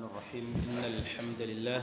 الرحيم إن الحمد لله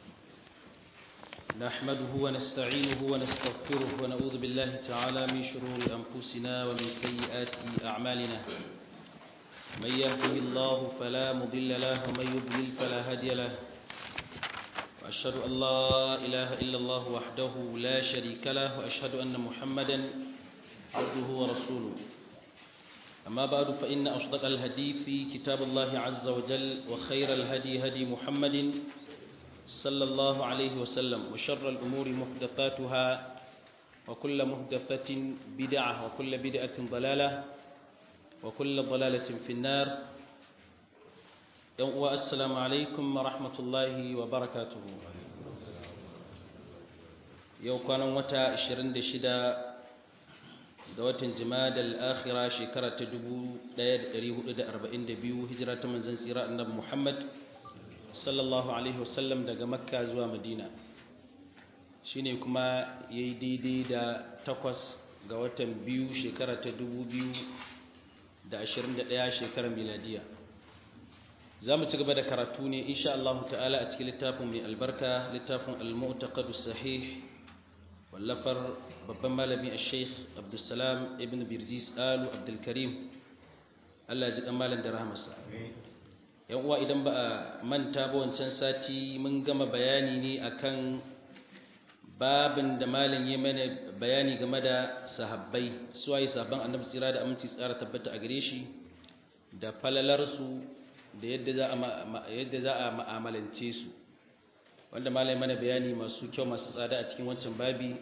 نحمده ونستعينه ونستغفره ونعوذ بالله تعالى من شرور أنفسنا ومن سيئات أعمالنا من يهده الله فلا مضل له ومن يضلل فلا هادي له وأشهد أن لا إله إلا الله وحده لا شريك له وأشهد أن محمدا عبده ورسوله أما بعد فإن أصدق الهدي في كتاب الله عز وجل وخير الهدي هدي محمد صلى الله عليه وسلم وشر الأمور محدثاتها وكل محدثة بدعة وكل بدعة ضلالة وكل ضلالة في النار والسلام عليكم ورحمة الله وبركاته يوم كان متى 26 ga watan jimadal akhira shekara ta 1442 hijira ta manzon tsira annabi Muhammad sallallahu alaihi wasallam daga makka zuwa madina shine kuma yayi daidai da takwas ga watan biyu shekara ta 2021 shekarar miladiya za mu ci gaba da karatu ne insha Allah ta'ala a cikin littafin mai albarka littafin al-mu'taqadus sahih wallafar babban malami a sheikh abdulsalam ibn birjis alu abdulkarim allah ji malam da rahamarsa yan uwa idan ba a manta ba wancan sati mun gama bayani ne akan babin da malam ya mana bayani game da sahabbai suwaye sabon annabi tsira da aminci tsara tabbata a gare shi da falalarsu da yadda za a ma'amalance su wanda malam mana bayani masu kyau masu tsada a cikin wancan babi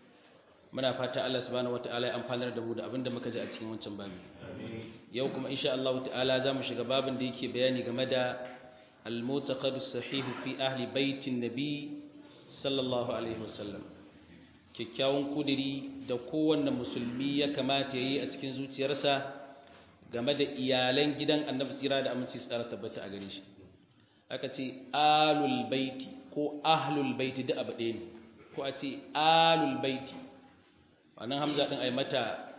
muna fata Allah subhanahu wataala ya amfanar da mu da abinda muka ji a cikin wancan babi yau kuma insha Allah ta'ala zamu shiga babin da yake bayani game da al-mutaqad sahih fi ahli baitin nabi sallallahu alaihi wasallam kikkiawan kudiri da kowanne musulmi ya kamata yayi a cikin zuciyarsa game da iyalan gidan annabi tsira da aminci tsara tabbata a gare shi aka ce alul baiti ko ahlul baiti da abu ɗaya ne ko a ce alul baiti wannan hamza din ai mata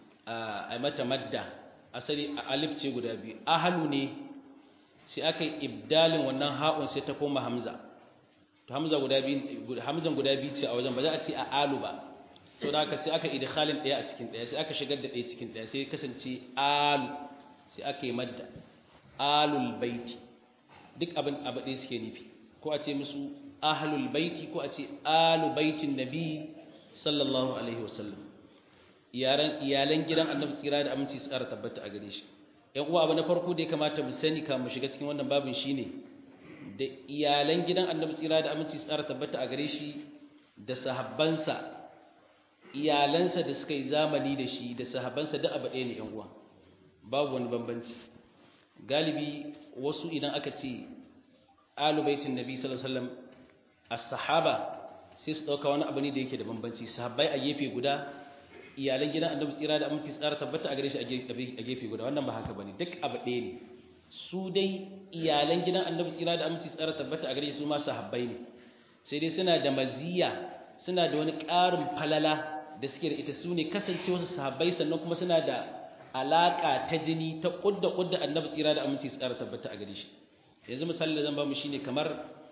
ai mata madda asali alif ce guda biyu ahlu ne sai aka yi ibdalin wannan ha'un sai ta koma hamza to hamza guda biyu hamzan guda biyu ce a wajen ba za a ce a alu ba saboda haka sai aka idkhalin daya a cikin daya sai aka shigar da daya cikin daya sai kasance alu sai aka yi madda alul baiti duk abin abu ɗaya suke nufi ko a ce musu ahlul baiti ko a ce alu baitin nabi sallallahu alaihi wasallam iyalan gidan annabi tsira da aminci su ƙara tabbata a gare shi ‘yan uwa abu na farko da ya kamata mu sani ka mu shiga cikin wannan babin shi ne da iyalan gidan annabi tsira da aminci su ƙara tabbata a gare shi da sahabbansa iyalansa da suka yi zamani da shi da sahabbansa da abu ɗaya ne ‘yan uwa babu wani bambanci galibi wasu idan aka ce alubaitin nabi sallallahu alaihi wasallam as-sahaba sai su ɗauka wani abu ne da yake da bambanci sahabbai a gefe guda iyalan gidan annabi tsira da aminci tsara tabbata a gare shi a gefe guda wannan ba haka bane duk abu ɗaya ne su dai iyalan gidan annabi tsira da aminci tsara tabbata a gare shi su ma sahabbai ne sai dai suna da maziya suna da wani ƙarin falala da suke da ita su ne kasance wasu sahabbai sannan kuma suna da alaƙa ta jini ta ƙudda ƙudda annabi tsira da aminci tsara tabbata a gare shi yanzu misali da zan ba mu shine kamar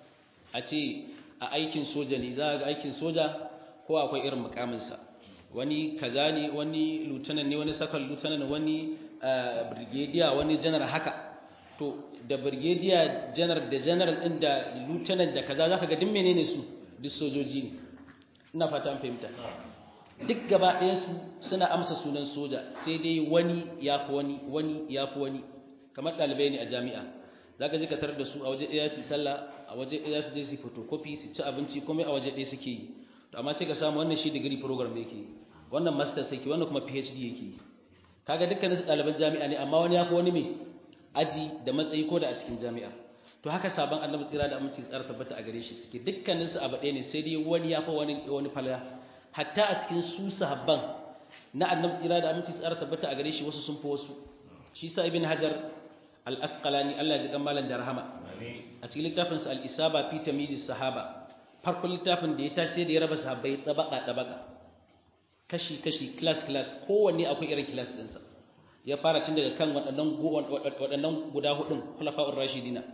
a ce a aikin soja ne za a ga aikin soja ko akwai irin mukaminsa wani kaza ne wani lieutenant ne wani sakal lieutenant wani brigadier wani general haka to da brigadier general da general din da lieutenant da kaza zaka ga duk menene su duk sojoji ne ina fata an fahimta duk gaba ɗayan su suna amsa sunan soja sai dai wani yafi wani wani yafi wani kamar ɗalibai ne a jami'a zaka je ka tarar da su a waje ɗaya su sallah a waje ɗaya su je su photocopy su ci abinci komai a waje ɗaya suke yi to amma sai ka samu wannan shi degree program yake yi wannan master sai wannan kuma PhD yake yi kaga dukkanin su ɗaliban jami'a ne amma wani ya fi wani mai aji da matsayi ko da a cikin jami'a to haka sabon annabi tsira da aminci tsara tabbata a gare shi suke dukkanin su abu ɗaya ne sai dai wani ya fi wani wani falala hatta a cikin su sahabban na annabi tsira da aminci tsara tabbata a gare shi wasu sun fi wasu shi sa ibn hajar al-asqalani Allah ya ji kan malan da rahama a cikin littafinsa al-isaba fi tamyiz sahaba farkon littafin da ya tashi da ya raba sahabbai tabaka tabaka kashi kashi class class kowanne akwai irin class ɗinsa ya fara cin daga kan waɗannan waɗannan guda hudun khulafa'ur rashidina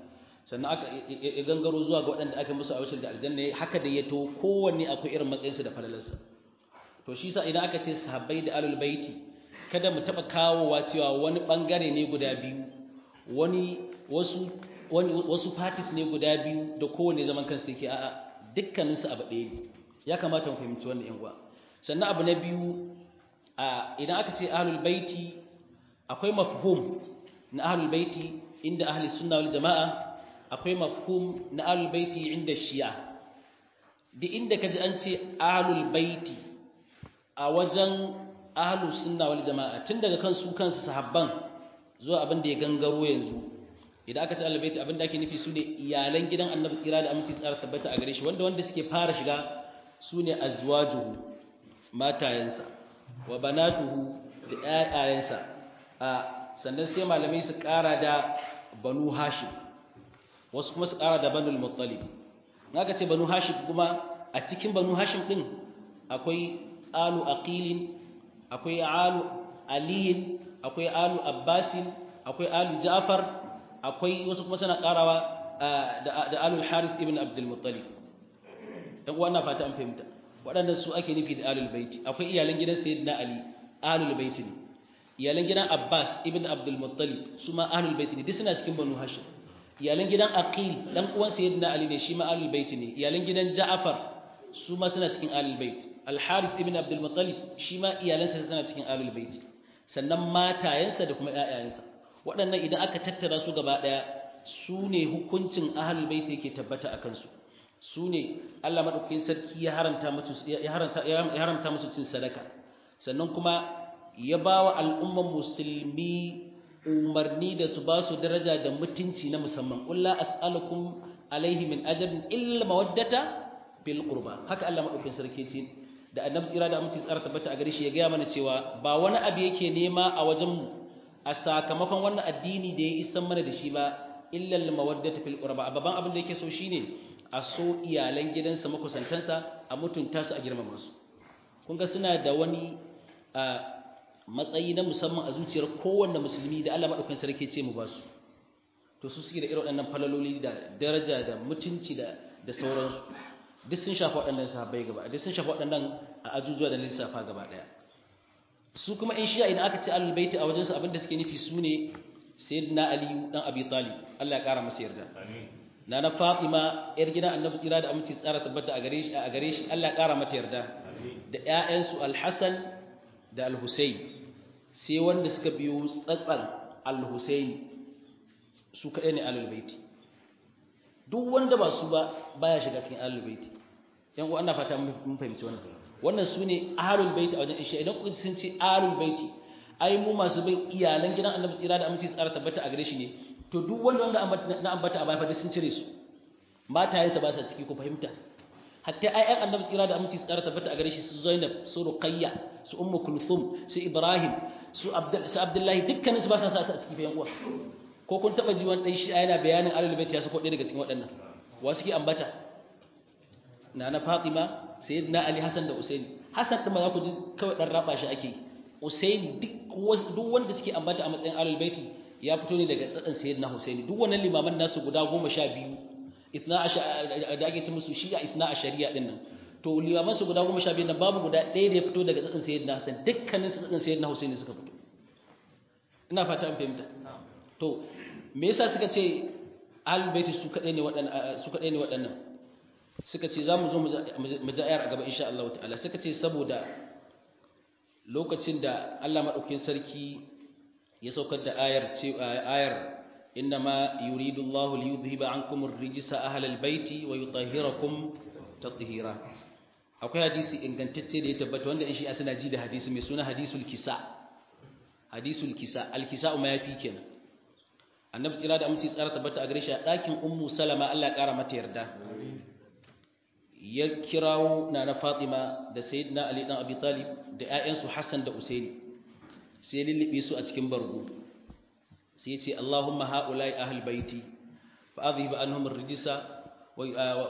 sannan aka ya gangaro zuwa ga waɗanda aka musu abashir da aljanna haka da ya to kowanne akwai irin matsayinsa da falalarsa to shi sa idan aka ce sahabbai da alul baiti kada mu taɓa kawowa cewa wani ɓangare ne guda biyu wani wasu wani wasu parties ne guda biyu da kowanne zaman kansa yake a'a dukkaninsu abu ɗaya ne ya kamata mu fahimci wannan yan uwa sannan abu na biyu idan aka ce ahlul baiti akwai mafhum na ahlul baiti inda ahli sunna wal jama'a akwai mafhum na ahlul baiti inda shi'a da inda kaji an ce ahlul baiti a wajen ahlus sunna wal jama'a tun daga kan su kansu sahabban zuwa abin da ya gangaro yanzu idan aka ce ahlul baiti abin da ake nufi sune iyalan gidan annabi tsira da aminci tsara tabbata a gare shi wanda wanda suke fara shiga sune azwajuhu matayensa wa banatuhu da ƴaƴayensa a sannan sai malamai su ƙara da banu hashim wasu kuma su ƙara da banul muttalib aka ce banu hashim kuma a cikin banu hashim din akwai alu aqilin akwai alu aliyin akwai alu abbasin akwai alu ja'far akwai wasu kuma suna ƙarawa da alu harith ibn abdul muttalib dan uwa fata an fahimta waɗannan su ake nufi da alul baiti akwai iyalan gidan sayyidina ali alul baiti ne iyalan gidan abbas ibn abdul muttalib su ma alul baiti ne duk suna cikin banu hashim iyalan gidan aqil dan uwan sayyidina ali ne shi ma alul baiti ne iyalan gidan ja'far su ma suna cikin alul bait al harith ibn abdul muttalib shi ma iyalansa suna cikin alul baiti sannan matayensa da kuma ƴaƴayensa waɗannan idan aka tattara su gaba ɗaya su ne hukuncin ahlul baiti yake tabbata akan su su ne Allah maɗaukakin sarki ya haramta musu cin sadaka sannan kuma ya ba wa al'umman musulmi umarni da su ba su daraja da mutunci na musamman ƙulla as'alukum alaihi min ajabin illa mawaddata bil qurba haka Allah maɗaukakin sarki ce da annabi tsira da aminci tsara tabbata a gare shi ya gaya mana cewa ba wani abu yake nema a wajen mu a sakamakon wannan addini da ya isan mana da shi ba illa al mawaddata fil qurba babban abin da yake so shine a so iyalan gidansa makusantansa a mutunta su a girmama su kun ga suna da wani matsayi na musamman a zuciyar kowanne musulmi da Allah madaukakin sarki ce mu ba su to su suke da irin waɗannan falaloli da daraja da mutunci da da sauransu duk sun shafa waɗannan sahabbai gaba duk sun shafa waɗannan a ajujuwa da lissafa gaba ɗaya su kuma in shi'a idan aka ce ahlul baiti a wajensu abinda suke nufi su ne sayyidina ali dan abi talib Allah ya kara masa yarda amin nana Fatima yar gidan Annabi tsira da aminci tsara tabbata a gare shi a gare shi Allah ya kara mata yarda da ƴaƴansu Al-Hasan da Al-Husayn sai wanda suka biyo tsatsan Al-Husayn su kaɗai ne Ahlul Baiti duk wanda ba su ba baya shiga cikin Ahlul Baiti yan uwa ina fata mun fahimci wannan wannan su ne Ahlul Baiti a wajen Isha idan kuka sun ce Ahlul Baiti ai mu masu bin iyalan gidan Annabi tsira da aminci tsara tabbata a gare shi ne to duk wanda wanda na ambata a baya fa sun cire su matayensa ba sa ciki ku fahimta hatta ayyan annabi tsira da aminci tsara tabbata a gare shi su Zainab su Ruqayya su Ummu Kulthum su Ibrahim su Abdul su Abdullahi dukkanin su ba sa sa a ciki fa yan uwa ko kun taba ji wani dan shi yana bayanin alul bait ya sako ɗaya daga cikin waɗannan wa suke ambata nana Fatima sayyidina Ali Hassan da Usaini Hassan din ma za ku ji kawai dan raba shi ake Usaini duk duk wanda suke ambata a matsayin alul baiti ya fito ne daga tsadan sayyidina Husaini duk wannan limaman nasu guda 12 itna da ake ce musu shi'a isna ashariya din nan to limaman su guda 12 nan babu guda ɗaya da ya fito daga tsadan sayyidina Hassan dukkanin su tsadan sayyidina Husaini suka fito ina fata an fahimta to me yasa suka ce ahlul baiti su kadai ne waɗannan su kadai ne waɗannan suka ce zamu zo mu ji ayar a gaba insha Allah ta'ala suka ce saboda lokacin da Allah madaukakin sarki ya saukar da ayar ce ayar innama yuridu Allah li yudhhiba ankum ar-rijsa ahlal baiti wa yutahhirakum tatheera akwai hadisi ingantacce da ya tabbata wanda in shi suna ji da hadisi mai suna hadisul kisa hadisul kisa al-kisa ma yafi kenan annabi tsira da aminci tsara tabbata a gare shi a ɗakin ummu salama Allah ya ƙara mata yarda ya kirawo nana fatima da sayyidina ali dan abi talib da ƴaƴansu hassan da usaini sai lulluɓe su a cikin bargo sai ya ce Allahumma ha'ulai ahl baiti fa adhib anhum ar-rijsa wa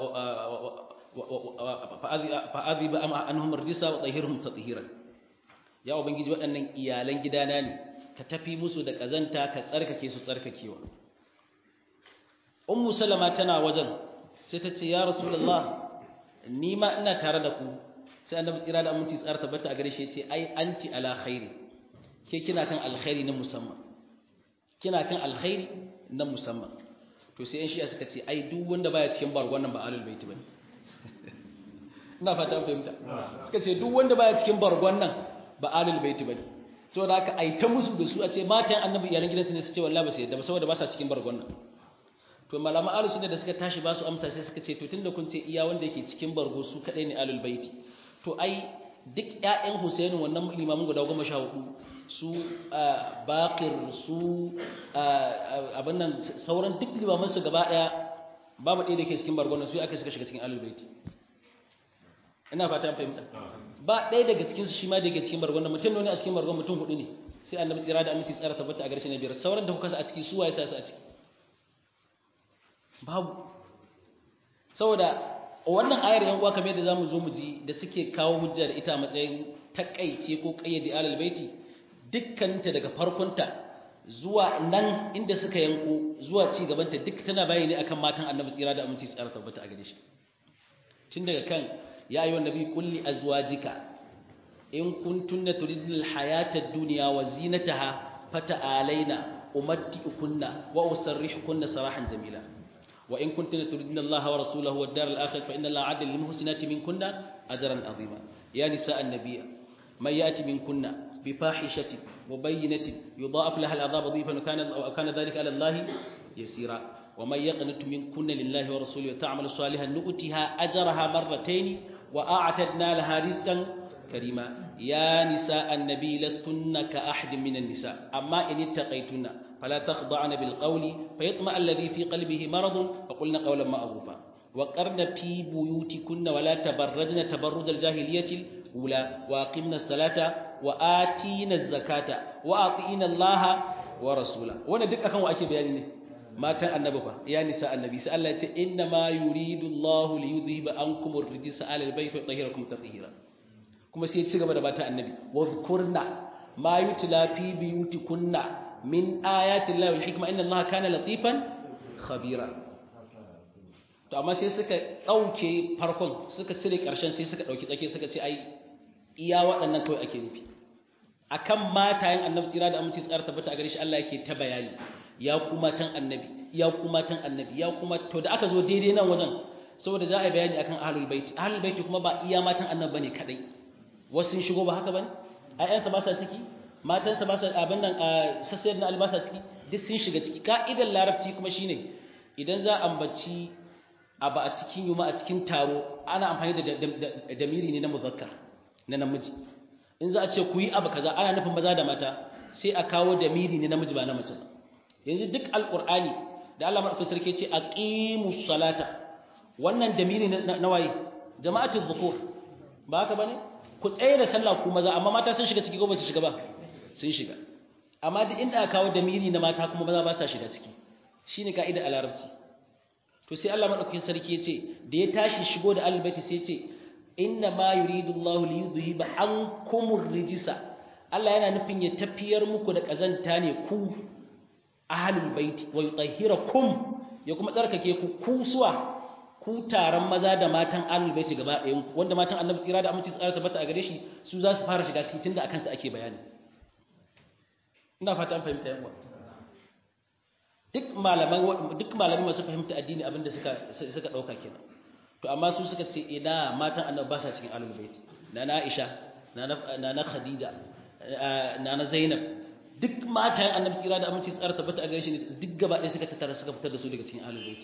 fa adhib anhum ar-rijsa wa tahhirhum tatheeran ya ubangiji waɗannan iyalan gidana ne ka tafi musu da kazanta ka tsarkake su tsarkakewa ummu salama tana wajen sai ta ce ya rasulullah ni ma ina tare da ku sai annabi tsira da aminci tsara tabbata a gare shi ya ce ai anti ala khairi ke kina kan alkhairi na musamman kina kan alkhairi na musamman to sai yan shi'a suka ce ai duk wanda baya cikin bargon nan ba alul baiti bane ina fata fahimta suka ce duk wanda baya cikin bargon nan ba alul baiti bane saboda haka ai ta musu da su a ce matan annabi iyalan gidansu ne su ce wallahi ba su yadda ba saboda ba sa cikin bargon nan to malama alul sunna da suka tashi ba su amsa sai suka ce to tunda kun ce iya wanda yake cikin bargo su kadai ne alul baiti to ai duk ƴaƴan Husainu wannan limamin guda goma sha hudu su Baqir su abin nan sauran duk limaman su gaba daya babu ɗaya da ke cikin bargon nan su aka suka shiga cikin alul baiti ina fata fahimta ba ɗaya daga cikin su shi ma da ke cikin bargon nan mutum ne a cikin bargon mutum hudu ne sai annabi tsira da aminci tsara tabbata a garshen biyar sauran da kuka sa a ciki su waye sa su a ciki babu saboda wannan ayar yan uwa kamar yadda zamu zo mu ji da suke kawo hujja da ita a matsayin takaice ko kayyade alal baiti dukkaninta daga farkonta zuwa nan inda suka yanko zuwa ci gabanta duk tana bayani akan matan annabi tsira da aminci tsara tabbata a gare shi tun daga kan ya ayyuhan nabi kulli azwajika in kuntunna turidna alhayata ad-dunya wa zinataha fata'alaina umatti'ukunna wa usarrihukunna sarahan jamila وإن كنتن تردن الله ورسوله والدار الآخرة فإن الله عدل للمحسنات منكن أجرا عظيما يا نساء النبي من يأتي منكن بفاحشة مبينة يضاعف لها العذاب ضيفا وكان وكان ذلك على الله يسيرا ومن يقنت منكن لله ورسوله وتعمل صالحا نؤتها أجرها مرتين وأعتدنا لها رزقا كريما يا نساء النبي لستن كأحد من النساء أما إن اتقيتن فلا تخضعن بالقول فيطمع الذي في قلبه مرض وقلن قولا معروفا وقرن في بيوتكن ولا تبرجن تبرج الجاهلية الأولى وأقمنا الصلاة وآتينا الزكاة وأطيعنا الله ورسوله وانا دك أكون وأكي بياني ما تن النبي يا نساء النبي سأل الله إنما يريد الله ليذهب عنكم الرجس على البيت ويطهركم تطهيرا كما سيتشغب بات النبي واذكرنا ما يتلى في بيوتكن min ayatin Allah wal hikma inna Allah kana latifan khabira to amma sai suka dauke farkon suka cire karshen sai suka dauki tsake suka ce ai iya waɗannan kawai ake nufi akan matayen annabi tsira da aminci tsara tabbata a gare shi Allah yake ta bayani ya kuma tan annabi ya kuma tan annabi ya kuma to da aka zo daidai nan wajen saboda za a yi bayani akan ahlul bait ahlul bait kuma ba iya matan annabi bane kadai wasu sun shigo ba haka bane ayyansa ba sa ciki matansa ba sa abin nan sassayar na albasa ciki duk sun shiga ciki ka'idar larabci kuma shine idan za a ambaci abu a cikin yuma a cikin taro ana amfani da damiri ne na muzakkar na namiji in za a ce ku yi abu kaza ana nufin maza da mata sai a kawo damiri ne namiji ba na mace ba yanzu duk alqur'ani da Allah madaukakin sarki ce aqimus salata wannan damiri na waye jama'atul dhukur ba haka bane ku tsaye da sallah ku maza amma mata sun shiga ciki ko ba su shiga ba sun shiga amma duk inda aka kawo damiri na mata kuma maza ba sa shiga ciki shine kaida a larabci to sai Allah madaukakin sarki yace da ya tashi shigo da albayti sai yace inna ma yuridu Allah li yudhiba ankumur rijsa Allah yana nufin ya tafiyar muku da kazanta ne ku ahlul baiti wa yutahhirakum ya kuma tsarkake ku ku suwa ku taron maza da matan ahlul baiti gaba ɗayan wanda matan annabi tsira da aminci tsara tabbata a gare shi su za su fara shiga ciki tunda akan su ake bayani ina fata an fahimta yan duk malaman duk malaman masu fahimta addini abinda suka suka dauka kenan to amma su suka ce ina matan annabi ba sa cikin ahlul bait nana Aisha nana nana Khadija nana Zainab duk matan annabi tsira da aminci tsara tabbata a gaishe ne duk gaba ɗaya suka tattara suka fitar da su daga cikin ahlul bait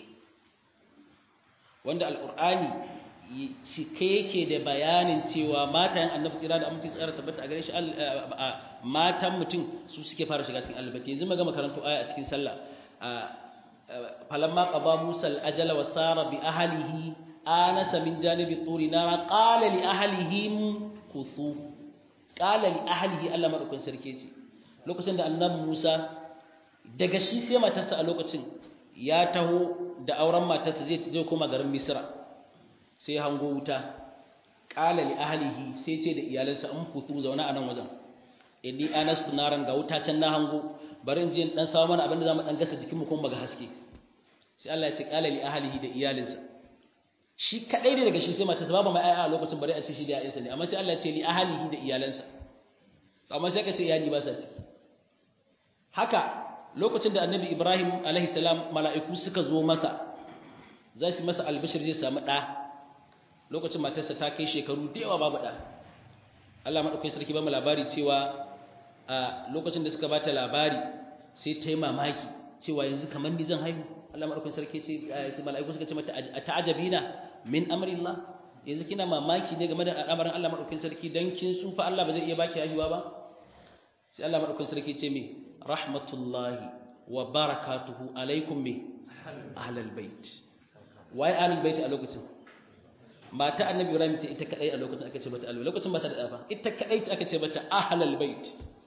wanda alqur'ani cike yake da bayanin cewa matan annabi tsira da aminci tsara tabbata a gare shi matan mutum su suke fara shiga cikin albati yanzu maga makarantu aya a cikin sallah falamma qada musa al-ajala wa sara bi ahlihi anasa min janibi turi nara qala li ahlihim kuthu qala li ahlihi Allah madaukakin sarki ce lokacin da annabi Musa daga shi sai matarsa a lokacin ya taho da auren matarsa zai zai koma garin Misra sai hango wuta qala li ahlihi sai ce da iyalansa an futu zauna a nan wajen inni anastu naran ga wuta can na hango bari in je in dan samu mana abin da zamu dan gasa jikin mu kuma ga haske sai Allah ya ce qala li ahlihi da iyalinsa shi kadai ne daga shi sai matarsa babu mai aya a lokacin bare a ce shi da ƴaƴansa ne amma sai Allah ya ce li ahlihi da iyalansa amma sai ka ce iyali ba sa ciki haka lokacin da annabi Ibrahim alaihi salam mala'iku suka zo masa za su masa albishir zai samu ɗa lokacin matarsa ta kai shekaru da yawa babu ɗa Allah maɗaukai sarki ba mu labari cewa a lokacin da suka bata labari sai ta yi mamaki cewa yanzu kamar ni zan haihu Allah maɗaukai sarki ce mala'iku suka ce mata a ta'ajabina min amrillah yanzu kina mamaki ne game da al'amarin Allah maɗaukai sarki dan kin sufa Allah ba zai iya baki haihuwa ba sai Allah maɗaukai sarki ce me rahmatullahi wa barakatuhu alaikum me ahlal bait waye ahlul bait a lokacin mata annabi ibrahim ce ita kadai a lokacin aka ce mata ahlul lokacin ba ta da ba ita kadai ce aka ce mata ahlul bait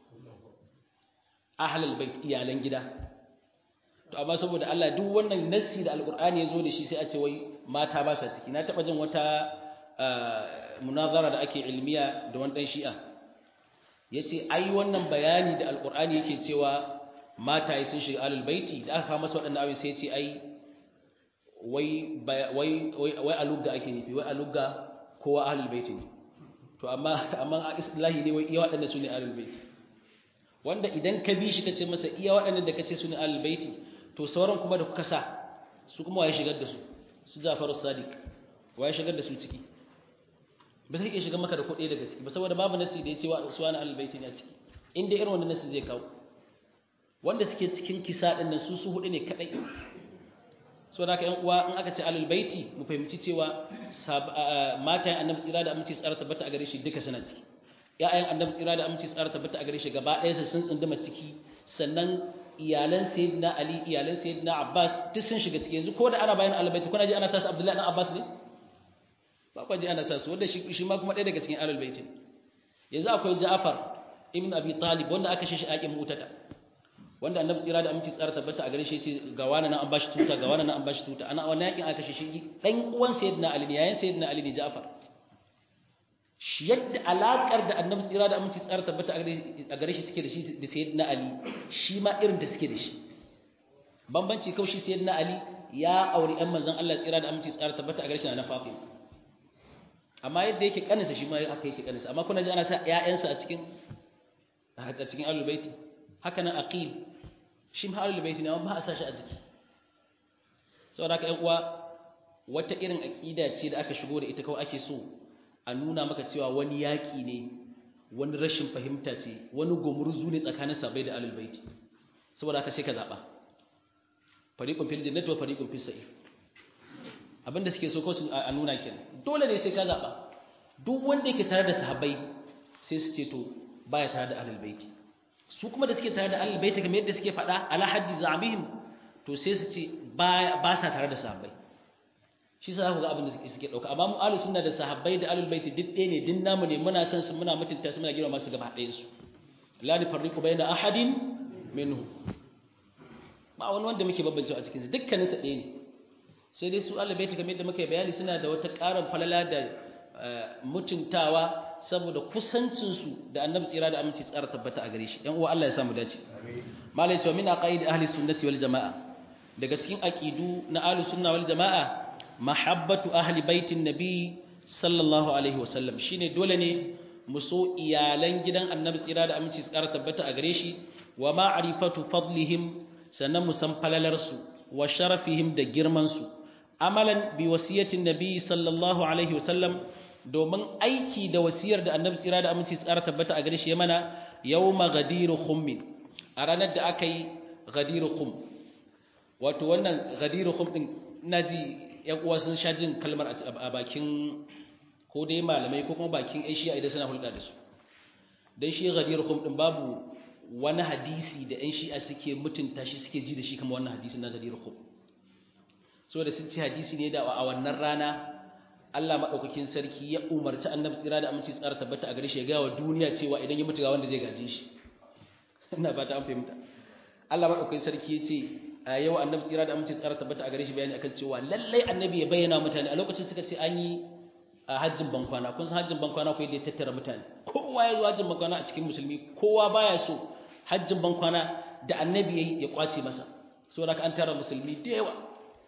ahlul bait iyalan gida to amma saboda Allah duk wannan nassi da alqur'ani yazo da shi sai a ce wai mata ba sa ciki na taba jin wata munazara da ake ilmiya da wani dan shi'a yace ai wannan bayani da alqur'ani yake cewa mataye sun shiga ahlul baiti da aka kawo masa waɗannan abin sai ya ce ai wai wai wai alugga ake nufi wai alugga kowa ahlul baiti ne to amma amma a islahi ne wai iya waɗanda su ne ahlul baiti wanda idan ka bi shi kace masa iya waɗannan da kace su ne ahlul baiti to sauran kuma da kuka sa su kuma waye shigar da su su Ja'far as-Sadiq waye shigar da su ciki ba sai ke shiga maka da kuɗi daga ciki ba saboda babu nasi da ya ce su wani ahlul baiti ne a ciki inda irin wannan nasi zai kawo wanda suke cikin kisa ɗin nan su su hudu ne kaɗai so da yan uwa in aka ce alul baiti mu fahimci cewa matayen annabi tsira da aminci tsara tabbata a gare shi duka suna ciki ƴaƴan annabi tsira da aminci tsara tabbata a gare shi gaba ɗaya sun tsunduma ciki sannan iyalan sayyidina ali iyalan sayyidina abbas duk sun shiga ciki yanzu ko da ana bayan alul baiti kuna ji ana sa su abdullahi dan abbas ne ba kwa ji ana sa su wanda shi ma kuma ɗaya daga cikin alul baiti yanzu akwai ja'far ibn abi talib wanda aka shi shi aƙin mutata wanda annabi tsira da aminci tsara tabbata a gare shi ce ga wani nan an bashi tuta ga wani nan an bashi tuta ana wannan yakin aka shi dan uwan sayyidina ali ne yayin sayyidina ali ne ja'far shi yadda alakar da annabi tsira da aminci tsara tabbata a gare shi suke da shi da sayyidina ali shi ma irin da suke da shi bambanci kawai shi sayyidina ali ya auri ɗan manzon Allah tsira da aminci tsara tabbata a gare shi na Fatima amma yadda yake kaninsa shi ma haka yake kaninsa amma kuna ji ana sa ƴaƴansa a cikin a cikin ahlul baiti haka nan aqil shi ma ahlul baiti ne amma ba a sashi a jiki saboda haka ƴan uwa wata irin aqida ce da aka shigo da ita kawai ake so a nuna maka cewa wani yaki ne wani rashin fahimta ce wani gumurzu ne tsakanin sabai da ahlul baiti saboda haka sai ka zaba fariqun fil jannati wa fariqun fis sa'ir abinda suke so ko su a nuna kenan dole ne sai ka zaba duk wanda yake tare da sahabbai sai su ce to baya tare da ahlul baiti su kuma da suke tare da ahlul baiti kamar yadda suke faɗa ala haddi zamihim to sai su ce ba sa tare da sahabbai shi sa ku ga abin da suke dauka amma mu ahlus sunna da sahabbai da ahlul baiti duk ɗaya ne din namu ne muna san su muna mutunta su muna girma su gaba ɗayan su la nufarriqu bayna ahadin minhu ba wani wanda muke bambance a cikin su dukkanin su ɗaya ne sai dai su ahlul baiti kamar yadda muka bayani suna da wata ƙarin falala da mutuntawa saboda kusancinsu da annabi tsira da aminci tsara tabbata a gare shi ɗan uwa Allah ya samu dace malai cewa min aqaid ahli sunnati wal jamaa daga cikin aqidu na ahli sunna wal jamaa mahabbatu ahli baitin nabi sallallahu alaihi wasallam shine dole ne mu so iyalan gidan annabi tsira da aminci tsara tabbata a gare shi wa ma'rifatu fadlihim sannan mu san falalarsu wa sharafihim da girman su amalan bi wasiyatin nabi sallallahu alaihi wasallam domin aiki da wasiyar da annabi tsira da aminci tsara tabbata a gare shi ya mana yawma ghadiru khummin a ranar da aka yi ghadiru khum wato wannan ghadiru khum din naji yan uwa sun sha jin kalmar a bakin ko dai malamai ko kuma bakin aishiya idan suna hulɗa da su dan shi ghadiru khum din babu wani hadisi da yan shi'a suke mutunta shi suke ji da shi kamar wannan hadisi na ghadiru khum saboda sun ci hadisi ne da a wannan rana Allah maɗaukakin sarki ya umarci annabi tsira da aminci tsara tabbata a gare shi ya gaya wa duniya cewa idan ya mutu ga wanda zai gaje shi ina fata an fahimta Allah maɗaukakin sarki ya ce a yau annabi tsira da aminci tsara tabbata a gare shi bayani akan cewa lallai annabi ya bayyana mutane a lokacin suka ce an yi a hajjin bankwana kun san hajjin bankwana ko yadda ya tattara mutane kowa ya zo hajjin bankwana a cikin musulmi kowa baya so hajjin bankwana da annabi ya ya kwace masa saboda an tara musulmi da yawa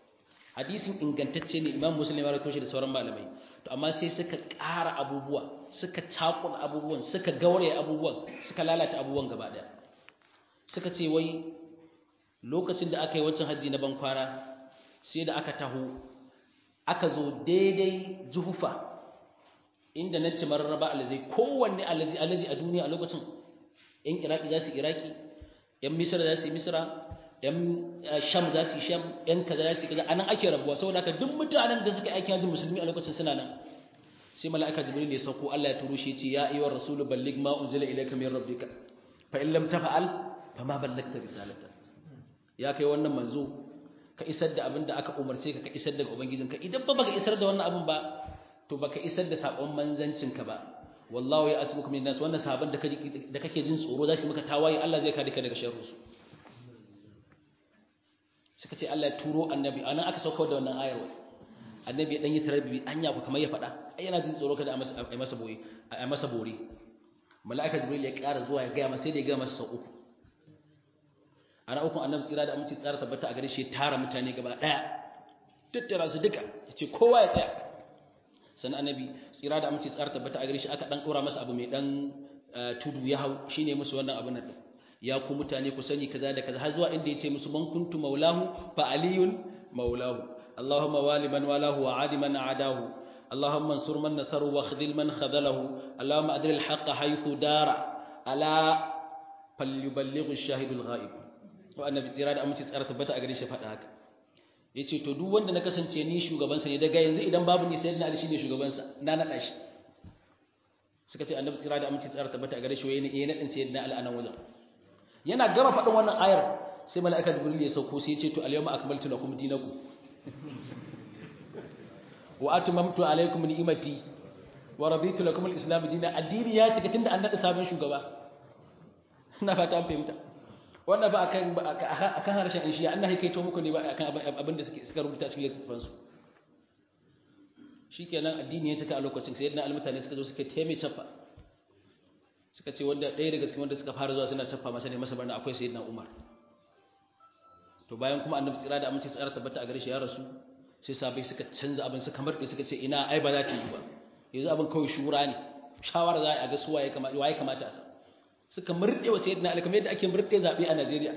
hadisin ingantacce ne imam muslim ya rawaito shi da sauran malamai to amma sai suka ƙara abubuwa suka cakun abubuwan suka gauraye abubuwan suka lalata abubuwan gaba ɗaya suka ce wai lokacin da aka yi wancan hajji na bankwana sai da aka taho aka zo daidai juhufa inda na ci mararraba alazai kowanne alaji a duniya a lokacin yan iraki za su iraki yan misira za su yi misira yan sham za su yi sham yan kaza za su yi kaza anan ake rabuwa saboda haka duk mutanen da suka aiki hajji musulmi a lokacin suna nan sai mala'ika jibril ya sauko Allah ya turo shi ya ce ya ayyuhar rasulu balligh ma unzila ilayka min rabbika fa in lam tafa'al fa ma ballagta risalata ya kai wannan manzo ka isar da abin da aka umarce ka ka isar daga ubangijinka idan ba baka isar da wannan abin ba to baka isar da sakon manzancinka ba wallahu ya asbuku min nas wannan sahaban da da kake jin tsoro za su maka tawaye Allah zai kare ka daga sharru su suka ce Allah ya turo annabi anan aka sauka da wannan ayar wai annabi ya dan yi tarbibi anya ku kamar ya faɗa ai yana jin tsoro kada a masa boye a masa bore mala'ika jibril ya ƙara zuwa ya ga masa sai da ya ga masa sau uku ana ukun annabi tsira da aminci tsara tabbata a gare shi tara mutane gaba daya tattara su duka yace kowa ya tsaya sannan annabi tsira da aminci tsara tabbata a gare shi aka dan dora masa abu mai dan tudu ya hau shine musu wannan abun nan ya ku mutane ku sani kaza da kaza har zuwa inda yace musu man kuntu maulahu fa aliyun maulahu allahumma wali man walahu wa adi man adahu اللهم انصر من نصره واخذل من خذله اللهم أدر الحق حيث دار ألا فليبلغ الشاهد الغائب to annabi tsira da aminci tsara tabbata a gare shi faɗa haka yace to duk wanda na kasance ni shugaban sa ne daga yanzu idan babu ni sayyidina ali shine shugaban sa na nada shi suka ce annabi tsira da aminci tsara tabbata a gare shi waye ne nadin sayyidina ali anan wajen yana gama faɗin wannan ayar sai mala'ika jibril ya sauko sai ya ce to al-yawma akmaltu lakum dinakum wa atmamtu alaykum ni'mati wa raditu lakum al-islam dinan addini ya cika tunda an nada sabon shugaba ina fata an fahimta wannan ba akan akan harshen in shiya annahi kai to muku ne ba akan abin da suke suka rubuta cikin littafin su shikenan addini ya cika a lokacin sai yadda almutane suka zo suka taime chaffa suka ce wanda ɗaya daga cikin wanda suka fara zuwa suna chaffa masa ne masa barna akwai sayyidina Umar to bayan kuma annabi tsira da amince tsara tabbata a gare shi ya rasu sai sabai suka canza abin suka marɗe suka ce ina ai ba za ta yi ba yanzu abin kawai shura ne shawara za a ga su waye kamata waye kamata a sa suka murɗe wa sayyidina Ali kamar yadda ake murɗe zaɓe a Najeriya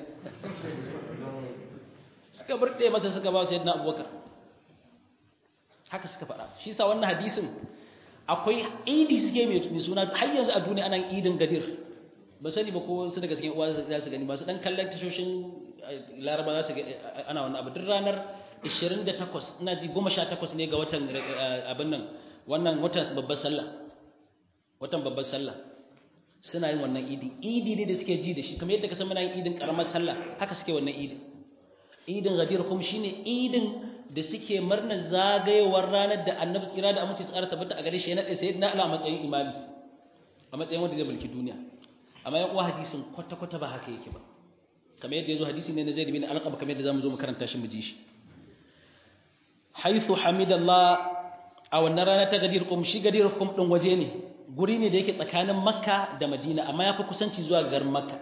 suka murɗe masa suka ba sayyidina Abubakar haka suka faɗa shi sa wannan hadisin akwai idi suke mai suna har yanzu a duniya ana idin gadir ba sani ba ko su daga cikin uwa za su gani ba su dan kallon tashoshin laraba za su ga ana wannan abu duk ranar 28 ina ji 18 ne ga watan abin nan wannan watan babbar sallah watan babbar sallah suna yin wannan idi idi ne da suke ji da shi kamar yadda ka san muna yin idin karamar sallah haka suke wannan idi idin gadir kuma shine idin da suke murnar zagayewar ranar da annabi tsira da amince tsara tabbata a gare shi na sai na ala matsayin imami a matsayin wanda zai mulki duniya amma yan uwa hadisin kwata kwata ba haka yake ba kamar yadda yazo hadisi ne na Zaid bin Alqab kamar yadda zamu zo mu karanta shi mu ji shi haythu hamidallah a wannan rana ta gadir kum shi gadir kum din waje ne guri ne da yake tsakanin makka da madina amma ya fi kusanci zuwa garin makka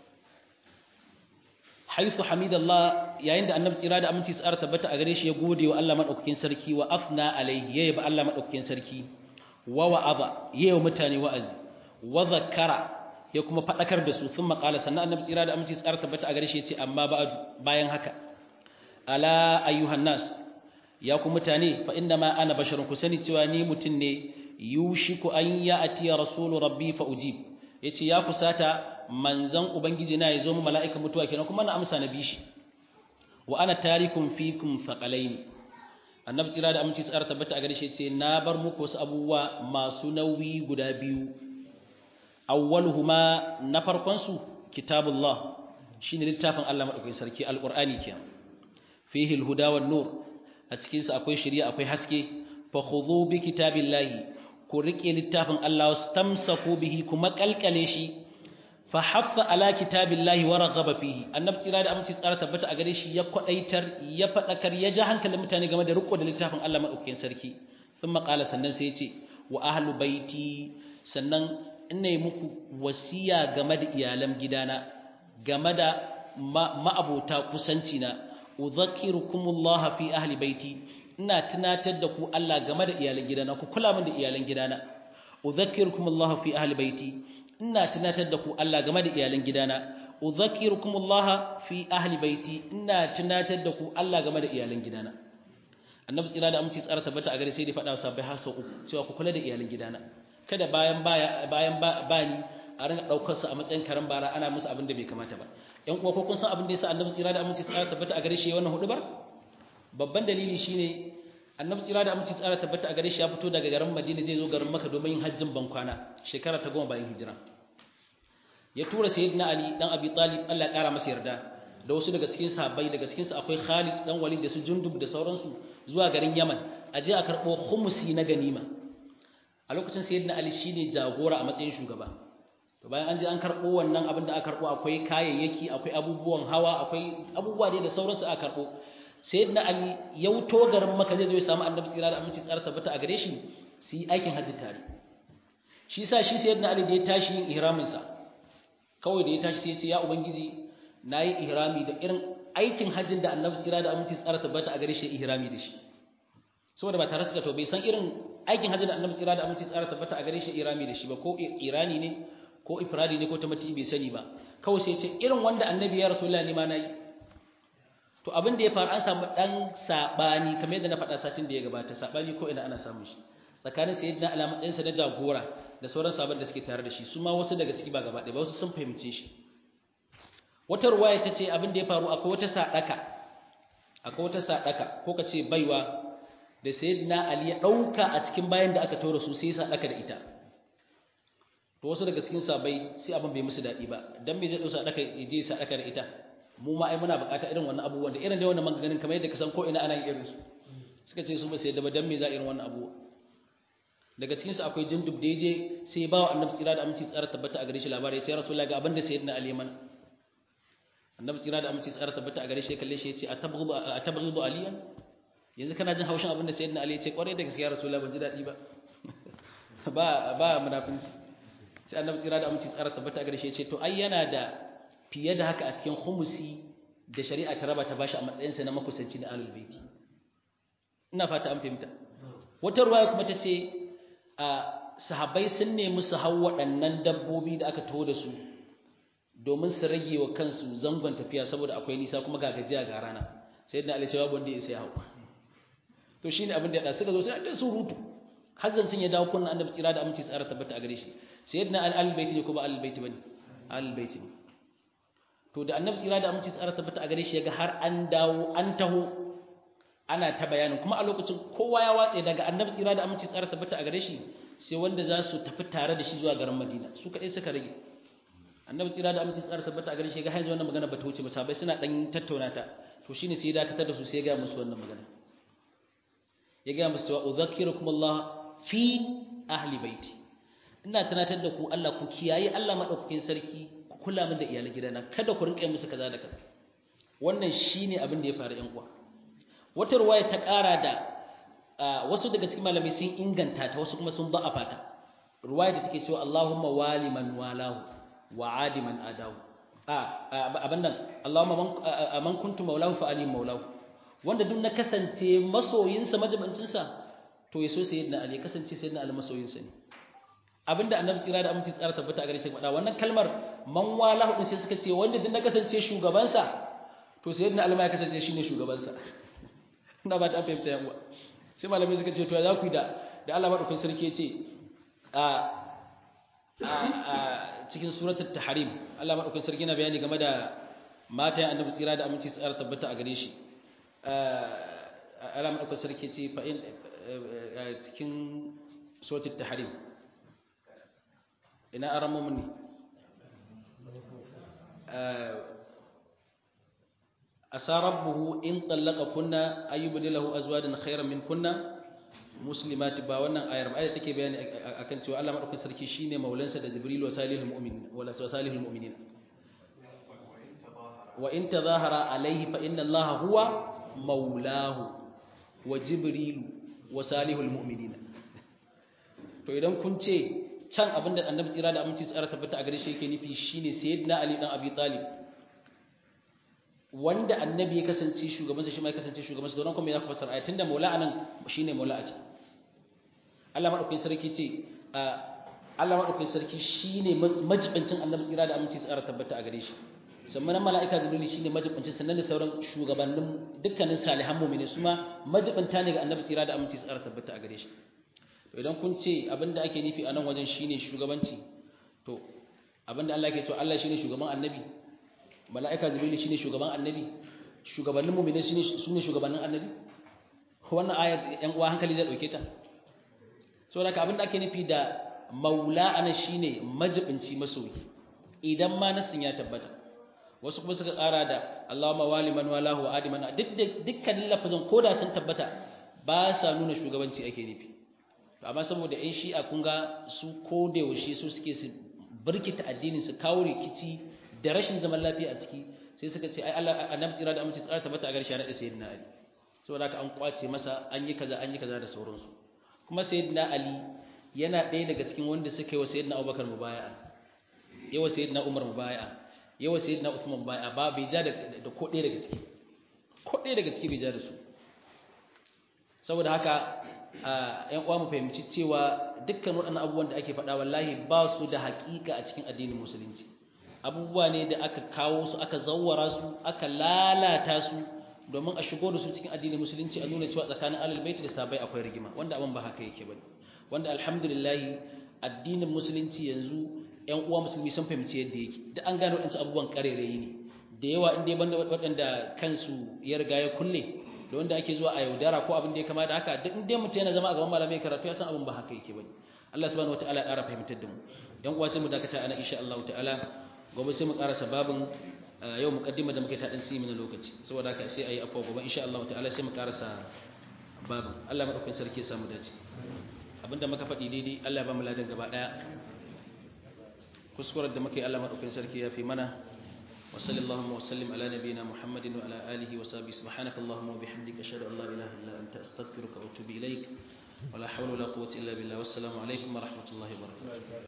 haithu hamidallah yayin da annabi tsira da aminci tsara tabbata a gare shi ya gode wa Allah madaukakin sarki wa afna alaihi yayi ba Allah madaukakin sarki wa wa'aza yayi wa mutane wa'azi wa zakara ya kuma fadakar da su thumma qala sannan annabi tsira da aminci tsara tabbata a gare shi ya ce amma ba'du bayan haka ala ayyuhan nas ya ku mutane fa inna ma ana basharun ku sani cewa ni mutun ne yushiku an ya'ti rasulu rabbi fa ujib yace ya kusata manzan ubangiji na yazo mu mala'ika mutuwa kenan kuma na amsa na bishi wa ana tarikum fikum thaqalaini annabi tsira da aminci tsara tabbata a gare shi yace na bar muku wasu abubuwa masu nauyi guda biyu awwaluhuma na farkon su kitabullah shine littafin Allah madaukakin sarki alqur'ani kenan fihi alhuda wan nur a cikin sa akwai shari'a akwai haske fa khudhu bi kitabillahi ku rike littafin Allah wastamsaku bihi kuma kalkale shi fa haffa ala kitabillahi wa raghaba fihi annabi tsira da aminci tsara tabbata a gare shi ya kwadaitar ya fadakar ya ja hankalin mutane game da riko da littafin Allah madaukakin sarki thumma qala sannan sai ya ce wa ahlu baiti sannan ina yi muku wasiya game da iyalan gidana game da ma'abota kusanci na udhakkirukumullah fi ahli baiti ina tunatar da ku Allah game da iyalan gidana ku kula min da iyalan gidana udhakkirukumullah fi ahli baiti ina tunatar da ku Allah game da iyalan gidana udhakkirukumullah fi ahli baiti ina tunatar da ku Allah game da iyalan gidana annabi tsira da aminci tsara tabbata a gare sai dai faɗa sabai har sau uku cewa ku kula da iyalan gidana kada bayan baya bayan bani a ringa daukar su a matsayin karan bara ana musu abin da bai kamata ba ƴan uwa ko kun san abin da yasa annabi tsira da aminci tsara tabbata a gare shi wannan hudu ba babban dalili shine annabi tsira da aminci tsara tabbata a gare shi ya fito daga garin Madina zai zo garin Makka domin yin hajjin bankwana shekara ta goma bayan hijira ya tura sayyidina Ali dan Abi Talib Allah ya kara masa yarda da wasu daga cikin sahabbai daga cikin su akwai Khalid dan Walid da su Jundub da sauransu zuwa garin Yaman a je a karbo khumsi na ganima a lokacin sayyidina Ali shine jagora a matsayin shugaba to bayan an je an karbo wannan abin da aka karbo akwai kayayyaki akwai abubuwan hawa akwai abubuwa da sauransu aka karbo sayyidina Ali ya wuto garin Makka zai zo ya samu Annabi tsira da aminci tsara tabbata a gare shi su yi aikin hajji tare shi sa shi sayyidina Ali da ya tashi yin ihramin sa kawai da ya tashi sai ya ce ya ubangiji nayi ihrami da irin aikin hajjin da Annabi tsira da aminci tsara tabbata a gare shi ihrami da shi saboda ba tare suka to bai san irin aikin hajjin da Annabi tsira da aminci tsara tabbata a gare shi ihrami da shi ba ko irani ne ko ifradi ne ko tamati bai sani ba kawai sai ya ce irin wanda Annabi ya rasulullahi ne ma nayi to abin da ya faru an samu dan sabani kamar yadda na faɗa satin da ya gabata sabani ko ina ana samun shi tsakanin sayyidina ala matsayin sa na jagora da sauran sabon da suke tare da shi su ma wasu daga ciki ba gaba ɗaya ba wasu sun fahimce shi wata ruwaya ta ce abin da ya faru akwai wata sadaka akwai wata sadaka ko ka ce baiwa da sayyidina ali ya ɗauka a cikin bayan da aka tora su sai sadaka da ita to wasu daga cikin sabai sai abin bai musu daɗi ba dan me zai ɗau sadaka ya je sadaka da ita mu ma ai muna bukata irin wannan abubuwan da irin da wannan maganganun kamar yadda ka san ko ina ana yin irin su suka ce su ba sai da ba dan me za irin wannan abubuwa daga cikin su akwai jindub da yaje sai ba wa annabi tsira da aminci tsara tabbata a gare shi labari ya ce rasulullahi ga abin da sayyidina ali mana annabi tsira da aminci tsara tabbata a gare shi kalle shi ya ce atabghidu atabghidu aliyan yanzu kana jin haushin abin da sayyidina ali ya ce kwarai da gaskiya rasulullahi ban ji dadi ba ba ba munafinci sai annabi tsira da aminci tsara tabbata a gare shi ya ce to ai yana da fiye da haka a cikin khumusi da shari'a ta raba ta bashi a matsayinsa na makusanci na ahlul baiti ina fata an fahimta wata ruwaya kuma ta ce a sahabbai sun nemi su hau waɗannan dabbobi da aka taho da su domin su rage wa kansu zangon tafiya saboda akwai nisa kuma ga gajiya ga rana sai da alicewa wanda ya sai hau to shine abin da ya suka zo sai da surutu hazzan sun ya dawo kunna annabi tsira da aminci tsara tabbata a gare shi sayyidina al-baiti ne ko ba al-baiti bane al-baiti ne to da annabi tsira da aminci tsara tabbata a gare shi yaga har an dawo an taho ana ta bayanin kuma a lokacin kowa ya watse daga annabi tsira da aminci tsara tabbata a gare shi sai wanda za su tafi tare da shi zuwa garin Madina su kaɗai suka rage annabi tsira da aminci tsara tabbata a gare shi ga yanzu wannan magana ba ta wuce ba sabai suna dan tattauna ta to shine sai ya dakatar da su sai ya ga musu wannan magana ya ga musu cewa udhakkirukum Allah fi ahli baiti ina tunatar da ku Allah ku kiyaye Allah madaukakin sarki kula min da iyalan gidana kada ku rinka musu kaza da kaza wannan shine abin da ya faru yan uwa wata ruwaya ta ƙara da wasu daga cikin malamai sun inganta ta wasu kuma sun da'afa ta ruwaya da take cewa Allahumma wali man walahu wa adi man adahu a abin nan Allahumma man kuntu maulahu fa ali maulahu wanda duk na kasance masoyinsa majibancinsa to ya so sayyidina ali kasance sayyidina ali masoyinsa ne abinda annabi tsira da aminci tsara tabbata a gare shi faɗa wannan kalmar man walahu din sai suka ce wanda din na kasance shugabansa to sai yadda alma ya kasance shine shugabansa ina ba ta fahimta yan uwa sai malamai suka ce to ya za ku yi da da Allah madaukakin sarki ya ce a a cikin suratul tahrim Allah madaukakin sarki yana bayani game da mata annabi tsira da aminci tsara tabbata a gare shi Allah madaukakin sarki ya ce fa in cikin suratul tahrim ina aramomin ne asa rabbuhu in tallaka kunna ayyubdi lahu azwajan khayran min kunna muslimati ba wannan ayar ba ayar take bayani akan cewa Allah madaukakin sarki shine maulansa da jibril wa salihul mu'minin wala salihul mu'minin wa in tadhahara alayhi fa inna allaha huwa maulahu wa jibril wa salihul mu'minin to idan kun ce can abinda annabi tsira da aminci tsara tabbata a gare shi yake nufi shine sayyidina ali dan abi talib wanda annabi ya kasance shugaban sa shi ma ya kasance shugaban sa don kuma ya fasar aya tunda maula anan shine maula a can Allah madaukakin sarki ce Allah madaukakin sarki shine majibancin annabi tsira da aminci tsara tabbata a gare shi sannan mala'ika jibril shine majibancin sannan da sauran shugabannin dukkanin salihan mu'mini su ma majibanta ne ga annabi tsira da aminci tsara tabbata a gare shi idan kun ce abinda ake nufi a nan wajen shine shugabanci to abinda Allah ke cewa Allah shine shugaban annabi mala'ika jibril shine shugaban annabi shugabannin mu'mini shine sune shugabannin annabi wannan ayat yan uwa hankali zai dauke ta saboda abinda ake nufi da maula ana shine majibinci masoyi idan ma nasin ya tabbata wasu kuma suka ƙara da Allahumma wali man walahu wa adi man dukkanin lafazin koda sun tabbata ba sa nuna shugabanci ake nufi amma saboda ƴan shi'a kun ga su ko da yaushe su suke su birkita addinin su kawo rikici da rashin zaman lafiya a ciki sai suka ce ai Allah annabi tsira da amince tsara tabbata a garshe na da sayyidina Ali saboda haka an kwace masa an yi kaza an yi kaza da sauransu kuma sayyidina Ali yana ɗaya daga cikin wanda suka yi wa sayyidina Abubakar mubaya'a yawa sayyidina Umar mubaya'a yawa sayyidina Uthman mubaya'a ba bai ja da ko ɗaya daga ciki ko ɗaya daga ciki bai ja da su saboda haka ‘yan uwa mu fahimci cewa dukkan waɗannan abubuwan da ake faɗa wallahi ba su da haƙiƙa a cikin addinin musulunci abubuwa ne da aka kawo su aka zawwara su aka lalata su domin a shigo da su cikin addinin musulunci a nuna cewa tsakanin alal baiti da sabai akwai rigima wanda abin ba haka yake bane wanda alhamdulillah addinin musulunci yanzu ‘yan uwa musulmi sun fahimci yadda yake da an gano waɗansu abubuwan ƙarerayi ne da yawa in dai banda waɗanda kansu ya riga ya kulle da wanda ake zuwa a yaudara ko abin da ya kama da haka duk inda mutum yana zama a gaban malamai karatu ya san abin ba haka yake bane Allah subhanahu wataala ya ƙara fahimtar da mu dan uwa sai mu dakata ana insha Allah ta'ala gobe sai mu ƙarasa babin yau muqaddima da muke ta dan simi na lokaci saboda haka sai ayi afwa gobe insha Allah ta'ala sai mu ƙarasa babin Allah madaukakin sarki ya samu dace abinda muka faɗi daidai Allah ya ba mu ladan gaba daya kuskuren da muke Allah madaukakin sarki ya fi mana وصلى اللهم وسلم على نبينا محمد وعلى آله وصحبه سبحانك اللهم وبحمدك أشهد أن لا إله إلا أنت أستغفرك وأتوب إليك ولا حول ولا قوة إلا بالله والسلام عليكم ورحمة الله وبركاته